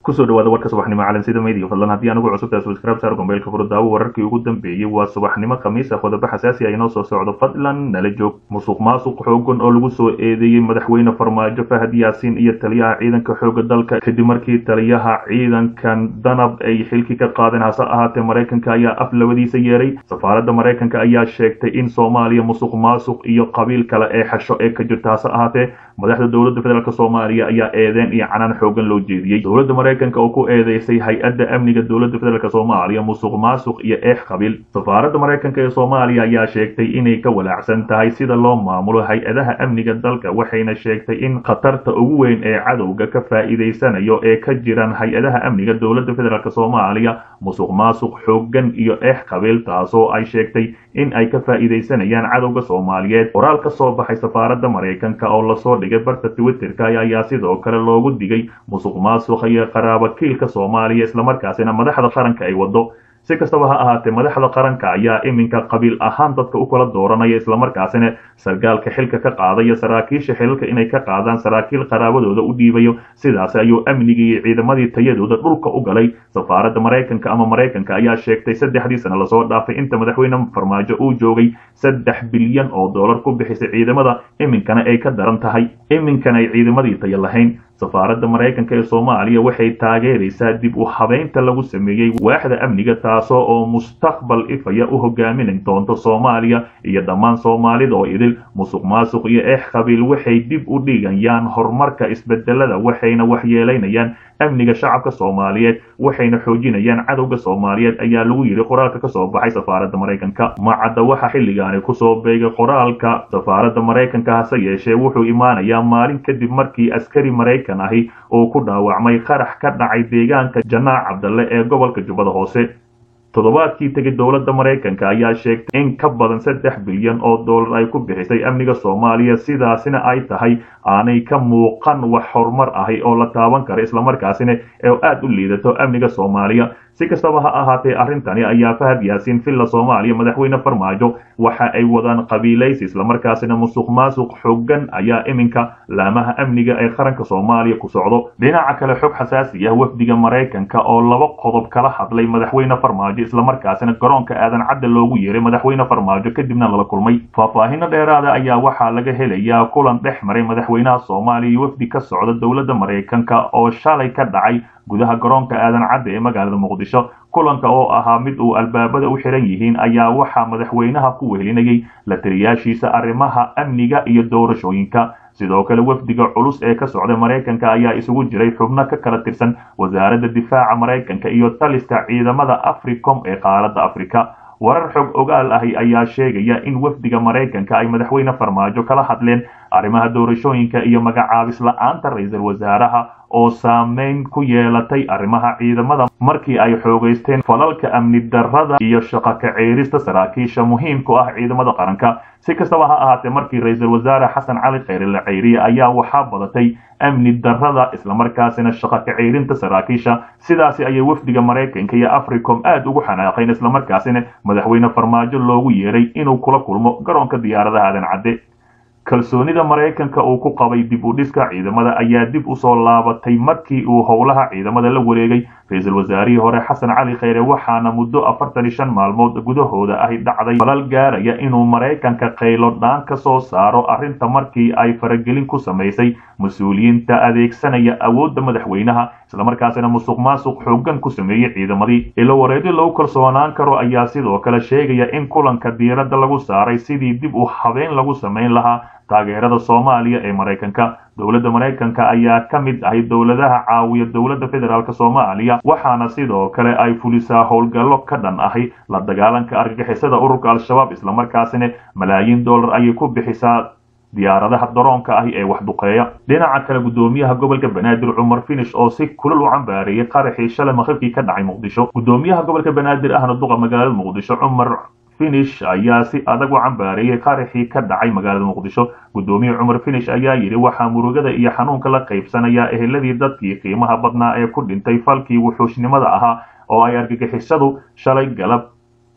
kusoo dhawaada warka subaxnimo calansida media fadlan haddii anugu cusubtahay subscribe saar gombeelka furdaawo wararkii ugu dambeeyey waa subaxnimo khamiis ah qodobo xasaasi ah inoo soo socdo fadlan nala joog musuq maasuq xoogan oo lagu soo eedeeyey madaxweyne farmaajo fahad yaasiin iyo taliyaha ciidanka xooga dalka kadib markii taliyaha ciidankan danab ay xilkii ka qaadeen hase ahaatee maraykanka ayaa af labadiisa yeeray safaaradda maraykanka ayaa sheegtay in soomaaliya musuq maasuq iyo qabiil kale ee xasho ee ka jirta hase ahaatee madaxda dowladda federaalk soomaaliya ayaa eedeen iyo canaan xoogan loo jeediyey dowladda maraykanka oo ku eedeysay hay-adda amniga dowladda federaalk soomaaliya musuq maasuq iyo eex qabiil safaaradda maraykanka ee soomaaliya ayaa sheegtay inay ka walaacsan tahay sida loo maamulo hay-adaha amniga dalka waxayna sheegtay in khatarta ugu weyn ee cadowga ka faa'iidaysanayo ee ka jiraan hay-adaha amniga dowladda federaalk soomaaliya musuq maasuq xoogan iyo eex qabiil taasoo ay sheegtay in ay ka faa'iidaysanayaan cadowga soomaaliyeed qoraal ka soo baxay safaaradda maraykanka oo lasoo dhigay barta twitterka ayaa sidoo kale loogu digay musuq maasuqa iyo qaraabakiilka soomaaliya islamarkaasina madaxda qaranka ay wado si kastaba ha ahaatee madaxda qaranka ayaa iminka qabiil ahaan dadka u kala dooranaya islamarkaasina sargaalka xilka ka qaadaya saraakiisha xilalka inay ka qaadaan saraakiil qaraabadooda u dhiibayo sidaas ayuu amnigii iyo ciidamadii tayadooda dhulka u galay safaaradda maraykanka ama maraykanka ayaa sheegtay saddexdii sano lasoo dhaafay inta madaxweyne farmaajo uu joogay saddex bilyan oo dollar ku bixisay ciidamada iminkana ay ka daran tahay iminkana ay ciidamadii tayo lahayn safaaradda maraykanka ee soomaaliya waxay taageeraysaa dib u habeynta lagu sameeyey waaxda amniga taasoo oo mustaqbal ifaya u hogaamin doonto soomaaliya iyo dhammaan soomaalida oo idil musuq maasuq iyo eex qabiil waxay dib u dhigayaan horumarka isbedelada waxayna waxyeelaynayaan amniga shacabka soomaaliyeed waxayna xoojinayaan cadowga soomaaliyeed ayaa lagu yidhi qoraalka kasoo baxay safaaradda maraykanka macadda waxa xilligaani kusoo beegay qoraalka safaaradda maraykanka hase yeeshee wuxuu imaanayaa maalin kadib markii askari maraykan ahi uu ku dhaawacmay qarax ka dhacay deegaanka janaac cabdalle ee gobolka jubbada hoose toddobaadkii tegay dowladda maraykanka ayaa sheegtay in ka badan saddex bilyan oo dollar ay ku bixisay amniga soomaaliya sidaasina ay tahay aanay ka muuqan wax horumar ahi oo la taaban kara islamarkaasina ee aada u liidato amniga soomaaliya si kastaba ha ahaatee arrintani ayaa fahad yaasiin villa soomaaliya madaxweyne farmaajo waxa ay wadaan qabiilaysi islamarkaasina musuq maasuq xoogan ayaa iminka laamaha amniga ee qaranka soomaaliya ku socdo dhinaca kale xog xasaasi ah wafdiga maraykanka oo laba qodob kala hadlay madaxweyne farmaajo islamarkaasina garoonka aadan cadda loogu yeeray madaxweyne farmaajo kadibna lala kulmay faahfaahino dheeraada ayaa waxaa laga helayaa kulan dhex maray madaxweynaha soomaaliya iyo wafdi ka socda dowladda maraykanka oo shalay ka dhacay gudaha garoonka aadan cadda ee magaalada muqdisho kulanka oo ahaa mid uu albaabada u xiran yihiin ayaa waxaa madaxweynaha ku wehelinayay la taliyaashiisa arrimaha amniga iyo doorashooyinka sidoo kale wafdiga culus ee ka socda maraykanka ayaa isugu jiray xubno ka kala tirsan wasaaradda difaaca maraykanka iyo taliska ciidamada africom ee qaaradda afrika warar xog ogaal ahi ayaa sheegaya in wafdiga maraykanka ay madaxweyne farmaajo kala hadleen arrimaha doorashooyinka iyo magacaabis la-aanta ra-iisul wasaaraha oo saameyn ku yeelatay arrimaha ciidamada markii ay xoogaysteen falalka amni darrada iyo shaqo kaceerista saraakiisha muhiimku ah ciidamada qaranka si kastaba ha ahaatee markii ra-iisul wasaare xasan cali kheyre la ceyriye ayaa waxaa badatay amni darrada islamarkaasina shaqo kaceyrinta saraakiisha sidaasi ayay wafdiga maraykanka iyo africom aada ugu xanaaqeen islamarkaasina madaxweyne farmaajo loogu yeeray inuu kula kulmo garoonka diyaaradaha aadan cadde kalsoonida maraykanka uu ku qabay dib u dhiska ciidamada ayaa dib usoo laabatay markii uu howlaha ciidamada la wareegay ra-iisul wasaarihii hore xasan cali kheyre waxaana muddo afartan iyo shan maalmood gudahooda ahi dhacday falal gaaraya inuu maraykanka qaylo dhaan ka soo saaro arrinta markii ay faragelin ku samaysay mas-uuliyiinta adeegsanaya awoodda madaxweynaha islamarkaasina musuq maasuq xoogan ku sameeyey ciidamadii ilo wareedyo lagu kalsoonaan karo ayaa sidoo kale sheegaya in kulanka diiradda lagu saaray sidii dib u habeyn lagu samayn lahaa taageerada soomaaliya ee maraykanka dowladda maraykanka ayaa ka mid ahay dowladaha caawiya dowladda federaalk soomaaliya waxaana sidoo kale ay fulisaa howlgallo ka dhan ahi la dagaalanka argagixisada ururka al-shabaab islamarkaasina malaayiin dollar ayay ku bixisaa diyaaradaha daroonka ahi ee wax duqeeya dhinaca kale guddoomiyaha gobolka banaadir cumar finish oo si kulal u cambaareeyey qaraxii shalay maqribkii ka dhacay muqdisho guddoomiyaha gobolka banaadir ahna duqa magaalada muqdisho cumar finish ayaa si adag u cambaareeyey qaraxii ka dhacay magaalada muqdisho guddoomiye cumar finish ayaa yidhi waxaa murugada iyo xanuunka la qaybsanayaa eheladii dadkii qiimaha badnaa ee ku dhintay falkii wuxuushnimada ahaa oo ay argagixisadu shalay galab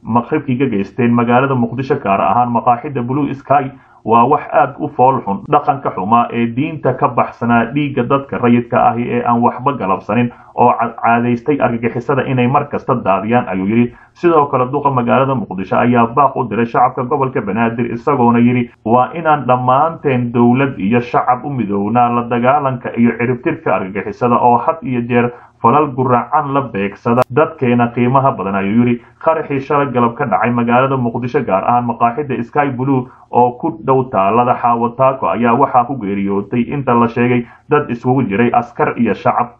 maqribkii ka geysteen magaalada muqdisho gaar ahaan maqaaxida blue sky waa wax aad u fool xun dhaqanka xumaa ee diinta ka baxsanaa dhiigga dadka rayidka ahi ee aan waxba galabsanin oo caadaystay argagixisada inay mar kasta daadiyaan ayuu yidhi sidoo kale duqa magaalada muqdisho ayaa baaq u diray shacabka gobolka banaadir isagoona yidhi waa inaan dhammaanteen dowlad iyo shacab u midownaa la dagaalanka iyo ciribtirka argagixisada oo had iyo jeer falal guracan la beegsada dadkeena qiimaha badan ayuu yidhi qaraxii shalay galab ka dhacay magaalada muqdisho gaar ahaan maqaaxida sky blue oo ku dhow taalada xaawataako ayaa waxaa ku geeriyootay inta la sheegay dad isugu jiray askar iyo shacab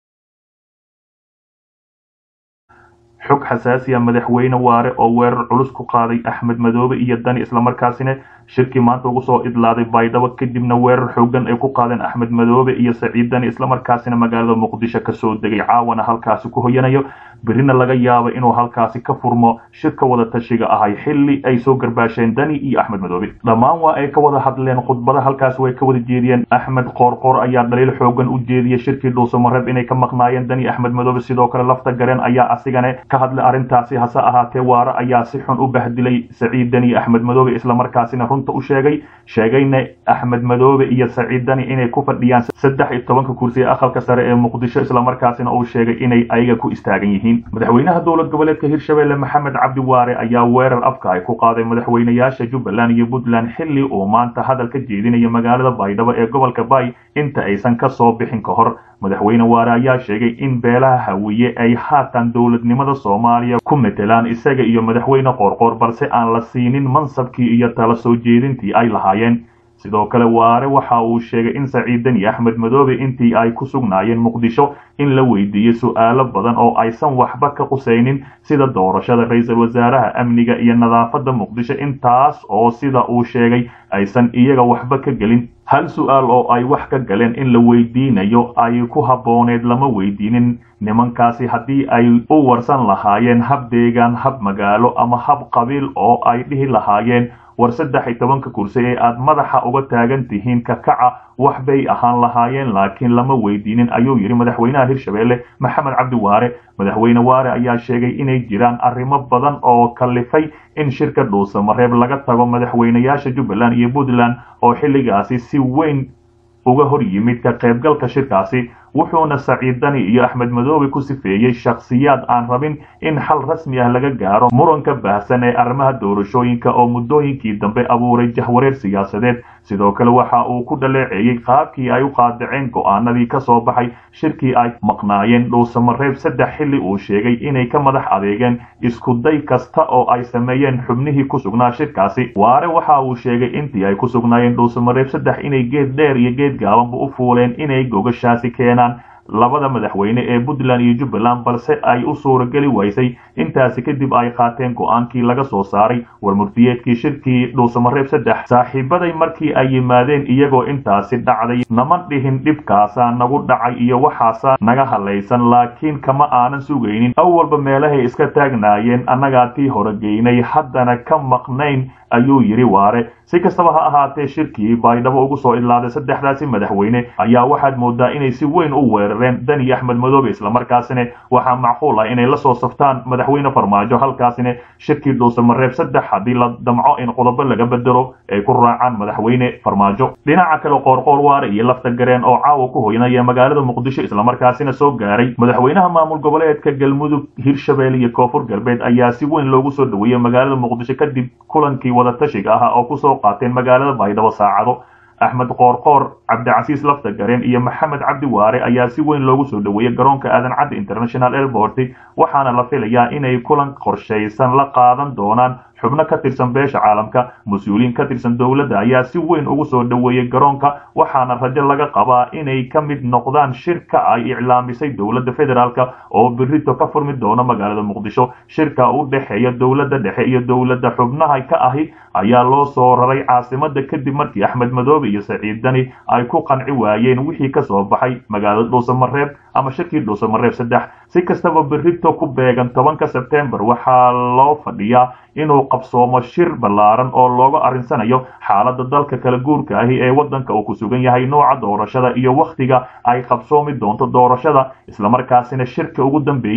xog xasaasiya madaxweyne waare oo weerar culus ku qaaday axmed madoobe iyo dani islamarkaasina shirkii maanta ugu soo idlaaday baydhabo kadibna weerar xoogan ay ku qaadeen axmed madoobe iyo saciid dani islamarkaasina magaalada muqdisho kasoo degay caawana halkaasi ku hoyanayo berrina laga yaabo inuu halkaasi ka furmo shirka wada tashiga ahay xilli ay soo garbaasheen dani iyo axmed madoobe dhammaan waa ay ka wada hadleen khudbada halkaasi way ka wada jeediyeen axmed qoorqoor ayaa dhaliil xoogan u jeediyey shirkii dhuusamareeb inay ka maqnaayeen dani axmed madoobe sidoo kale lafta gareen ayaa asigane ka hadlay arrintaasi hase ahaatee waare ayaa si xun u bahdilay saciid dani axmed madoobe islamarkaasina runta u sheegay sheegayna axmed madoobe iyo saciid dani inay ku fadhiyaan saddex iyo tobanka kursi ee aqalka sare ee muqdisho islamarkaasina uu sheegay inay ayaga ku istaagan yihiin madaxweynaha dowlad goboleedka hirshabelle maxamed cabdi waare ayaa weerar afka ay ku qaaday madaxweynayaasha jubbaland iyo puntland xilli uu maanta hadal ka jeedinaya magaalada baydhabo ee gobolka bay inta aysan ka soo bixin ka hor madaxweyne waare ayaa sheegay in beelaha hawiye ay haatan dowladnimada soomaaliya ku metelaan isaga iyo madaxweyne qoorqoor balse aan la siinin mansabkii iyo tala soo jeedintii ay lahaayeen sidoo kale waare waxa uu sheegay in saciidan iyo axmed madoobe intii ay ku sugnaayeen muqdisho in la weydiiyey su'aalo badan oo aysan waxba ka qusaynin sida doorashada ra-iisul wasaaraha amniga iyo nadaafadda muqdisho intaas oo sida uu sheegay aysan iyaga waxba ka gelin hal su-aal oo ay wax ka galeen in la weydiinayo ay ku habbooneed lama weydiinin nimankaasi haddii ay u warsan lahaayeen hab deegaan hab magaalo ama hab qabiil oo ay dhihi lahaayeen war saddex iyo tobanka kursi ee aad madaxa uga taagan tihiin ka kaca wax bay ahaan lahaayeen laakiin lama weydiinin ayuu yidhi madaxweynaha hirshabelle maxamed cabdi waare madaxweyne waare ayaa sheegay inay jiraan arrimo badan oo kalifay in shirka dhuusamareeb laga tago madaxweynayaasha jubbaland iyo puntland oo xilligaasi si weyn uga hor yimid ka qaybgalka shirkaasi wuxuuna saciid dani iyo axmed madoobe ku sifeeyey shakhsiyaad aan rabin in xal rasmi ah laga gaaro muranka baahsan ee arrimaha doorashooyinka oo muddooyinkii dambe abuuray jahwareer siyaasadeed sidoo kale waxa uu ku dhaleeceeyey qaabkii ay u qaadaceen go'aanadii ka soo baxay shirkii ay maqnaayeen dhuusamareeb saddex xilli uu sheegay inay ka madax adeegeen iskuday kasta oo ay sameeyeen xubnihii ku sugnaa shirkaasi waare waxa uu sheegay intii ay ku sugnaayeen dhuusamareeb saddex inay geed dheer iyo geed gaabanba u fuuleen inay gogashaasi keenaan labada madaxweyne ee puntland iyo jubbaland balse ay u suurageli waysay intaasi kadib ay qaateen go'aankii laga soo saaray warmurtiyeedkii shirkii dhuusamareeb saddex saaxiibaday markii ay yimaadeen iyagoo intaasi dhacday nama dhihin dhibkaasaa nagu dhacay iyo waxaasaa naga halaysan laakiin kama aanan sugaynin awalba meelahay iska taagnaayeen annagaa tii horegeynay haddana ka maqnayn ayuu yidhi waare si kastaba ha ahaatee shirkii baydhabo ugu soo idlaaday saddexdaasi madaxweyne ayaa waxaad moodaa inay si weyn u weerareen dani axmed madoobe islamarkaasina waxaa macquul ah inay la soo saftaan madaxweyne farmaajo halkaasina shirkii dhuusamareeb saddex haddii la damco in qodobo laga bedelo ay ku raacaan madaxweyne farmaajo dhinaca kale qoorqoor waare iyo lafta gareen oo caawa ku hoynaya magaalada muqdisho islamarkaasina soo gaaray madaxweynaha maamul goboleedka galmudug hirshabelle iyo koonfur galbeed ayaa si weyn loogu soo dhaweeyey magaalada muqdisho kadib kulankii wadatashiga ah oo kusoo qaateen magaalada baydhabo saacado axmed qoorqoor cabdicasiis lafta gareen iyo maxamed cabdi waare ayaa si weyn loogu soo dhaweeyey garoonka aadan cadde international airport waxaana la filayaa inay kulan qorshaysan la qaadan doonaan xubno ka tirsan beesha caalamka mas-uuliyiin ka tirsan dowladda ayaa si weyn ugu soo dhaweeyey garoonka waxaana rajo laga qabaa inay ka mid noqdaan shirka ay iclaamisay dowladda federaalk oo berito ka furmi doono magaalada muqdisho shirka u dhexeeya dowladda dhexe iyo dowladda xubnaha ka ahi ayaa loo soo raray caasimada kadib markii axmed madoobe iyo saciid dani ay ku qanci waayeen wixii ka soo baxay magaalada dhuusamareeb ama shirkii dhuusamareeb saddex si kastaba berito ku beegan tobanka sebtembar waxaa loo fadhiyaa inuu qabsoomo shir ballaaran oo looga arrinsanayo xaaladda dalka kala guurka ahi ee waddanka uu ku sugan yahay nooca doorashada iyo wakhtiga ay qabsoomi doonto doorashada islamarkaasina shirka ugu dambeeyey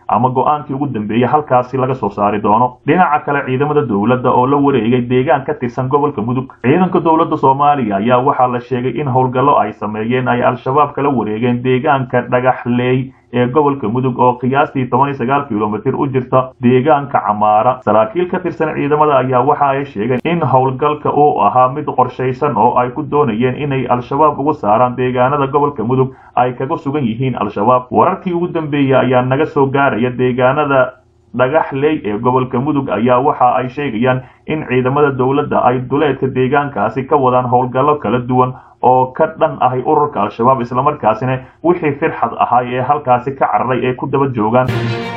ama go-aankii ugu dambeeyey halkaasi laga soo saari doono dhinaca kale ciidamada dowladda oo la wareegay deegaan ka tirsan gobolka mudug ciidanka dowladda soomaaliya ayaa waxaa la sheegay in howlgallo ay sameeyeen ay al-shabaab kala wareegeen deegaanka dhagaxleey ee gobolka mudug oo qiyaastii toban iyo sagaal kilomitir u jirta deegaanka camaara saraakiil ka tirsan ciidamada ayaa waxa ay sheegeen in howlgalka uu ahaa mid qorshaysan oo ay ku doonayeen inay al-shabaab ugu saaraan deegaanada gobolka mudug ay kaga sugan yihiin al-shabaab wararkii ugu dambeeyey ayaa naga soo gaaraya deegaanada dhagaxley ee gobolka mudug ayaa waxa ay sheegayaan in ciidamada dowladda ay duleedka deegaankaasi ka wadaan howlgallo kala duwan oo ka dhan ahay ururka al-shabaab islamarkaasina wixii firxad ahay ee halkaasi ka cararay ee ku daba joogaan